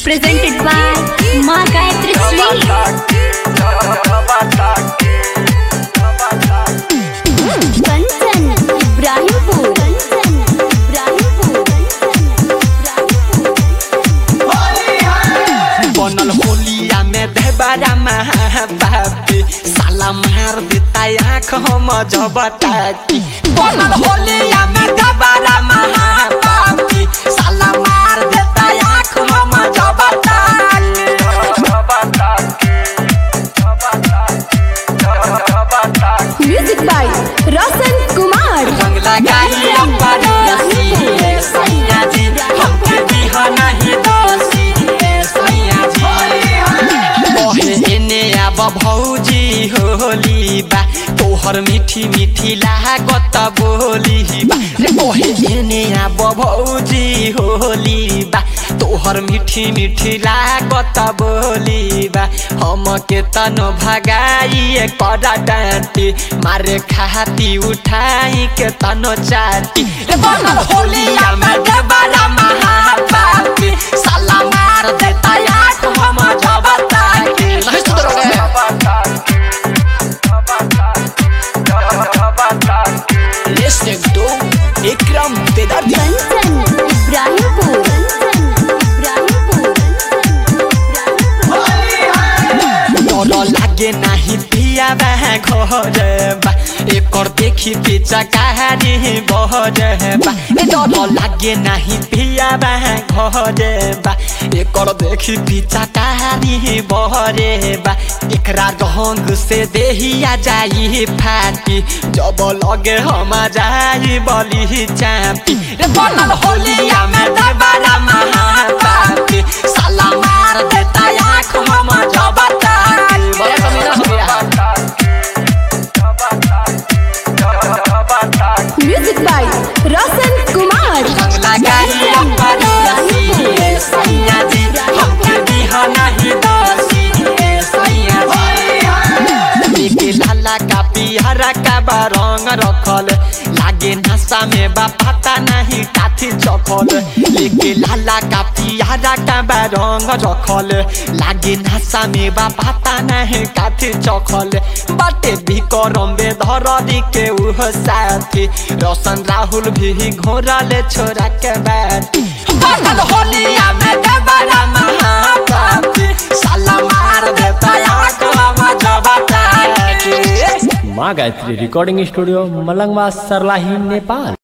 presented by Ma Gayatri Sweet. Kanchan, Ibrahimpur. Kanchan, Ibrahimpur. बनल होलिया में देवरा महाबापी साला मार देता आँख हम जबताती बनल होलिया में देवरा महाबापी साला मार देता आँख हम जबताती Music by Roshan Kumar. रंग लगाई अम्बर रसी सैया जी हमके बिहाना ही दोषी सैया जी ओहे एने अब भौजी होली बा तोहर मीठी मीठी लागत बोली बा रे ओहे एने अब भौजी होली बा तोहर मीठी मीठी लागत बोली बा हमके तनो भगाई करा डांटी मारे खाती उठाई के तनो चाटी रे बनल होलिया में देवरा महापापी साला मार देता आँख हम जबता के नहीं सुधरोगे Listening to Ikram Vedadi Kanchan, Ibrahimpur. Kanchan, Ibrahimpur. डर लागे नाही पिया बा घर बा एकर देखी पीछा कहानी बहर बा ए डर लागे नाही पिया बा घर बा एकर देखी पीछा कहानी बहर बा एकरा रंग से देहिया जाई फाटी जब लगे हम जाई बली चापी रे बनल होलिया में दबारा महापापी साला मार देता आँख हम जबता बड़ा कमीना हो गया Music by Roshan Kumar. रंग लगाई अम्बर रसी सैया जी हमके बिहाना ही दोषी सैया जी लेके लाला का पिहरा का बा रंग रखल लागे नशा में बा पता नहीं काथी चखल लेके लाला का पिहरा का बा रंग रखल लागे नशा में बा पता नहीं काथी चखल बाटे भी करम बे धरदी के उह साथी रोशन राहुल भी घोरले छोरा के बैठी बनल होलिया में देवरा महापापी साला मार देता आँख हम जबता के माँ गायत्री रिकॉर्डिंग स्टूडियो मलंगवा सरलाही नेपाल